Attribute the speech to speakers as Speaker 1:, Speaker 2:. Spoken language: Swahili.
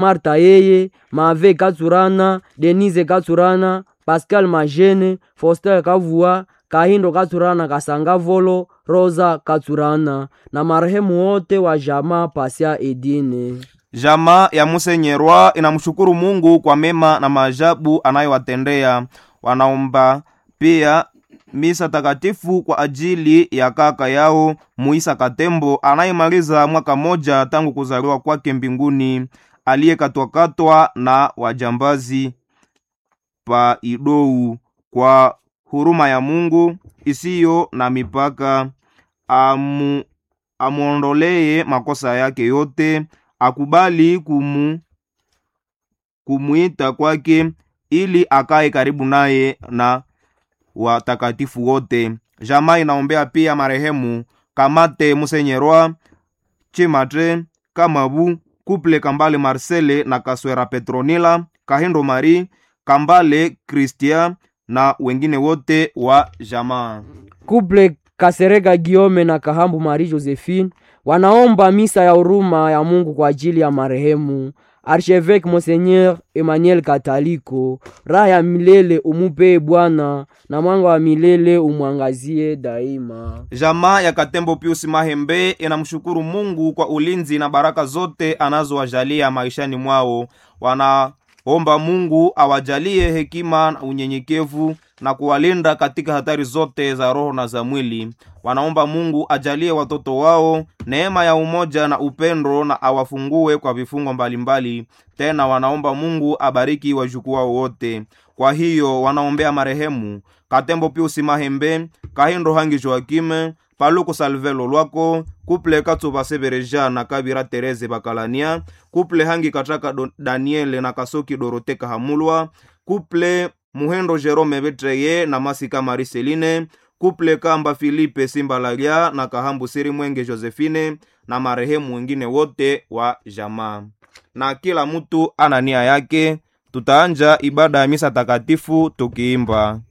Speaker 1: marta yeye mave katsurana denise katsurana pascal majene foster kavua kahindo katsurana kasanga volo rosa katsurana na marehemu wote wa jamaa pasia edine
Speaker 2: Jamaa ya Musenyerwa inamshukuru Mungu kwa mema na maajabu anayowatendea. Wanaomba pia misa takatifu kwa ajili ya kaka yao Muisa Katembo anayemaliza mwaka moja tangu kuzaliwa kwake mbinguni, aliyekatwakatwa na wajambazi pa Idou. Kwa huruma ya Mungu isiyo na mipaka, amu, amwondolee makosa yake yote akubali kumu kumwita kwake ili akae karibu naye na watakatifu wote. Jamaa inaombea pia marehemu Kamate Musenyerwa, Chimatre Kamabu, Kuple Kambale Marcele na Kaswera Petronila, Kahindo Mari, Kambale Christian na wengine wote wa jamaa.
Speaker 1: kuple kasereka giome na kahambu mari josephine wanaomba misa ya huruma ya mungu kwa ajili ya marehemu archevêque monseigneur emmanuel kataliko raha ya milele umupee bwana na mwanga wa milele umwangazie daima
Speaker 2: Jamaa ya Katembo Pius Mahembe inamshukuru Mungu kwa ulinzi na baraka zote anazowajalia maishani mwao. Wanaomba Mungu awajalie hekima na unyenyekevu na kuwalinda katika hatari zote za roho na za mwili. Wanaomba Mungu ajalie watoto wao neema ya umoja na upendo na awafungue kwa vifungo mbalimbali. Tena wanaomba Mungu abariki wajukuu wao wote. Kwa hiyo wanaombea marehemu Katembo Pius Mahembe, Kahindo Hangi Joakime, Paluku Salvelo Lwako, Kuple Katsuba Sebereja na Kabira Tereze Bakalania, Kuple Hangi Kataka Do- Daniele na Kasoki Dorote Kahamulwa, Kuple Muhendo Jerome Betreye na Masika Mariseline, Kuple Kamba Filipe Simbalalia na Kahambu Siri Mwenge Josephine na marehemu wengine wote wa jamaa. Na kila mtu ana nia yake. Tutaanja ibada ya misa takatifu tukiimba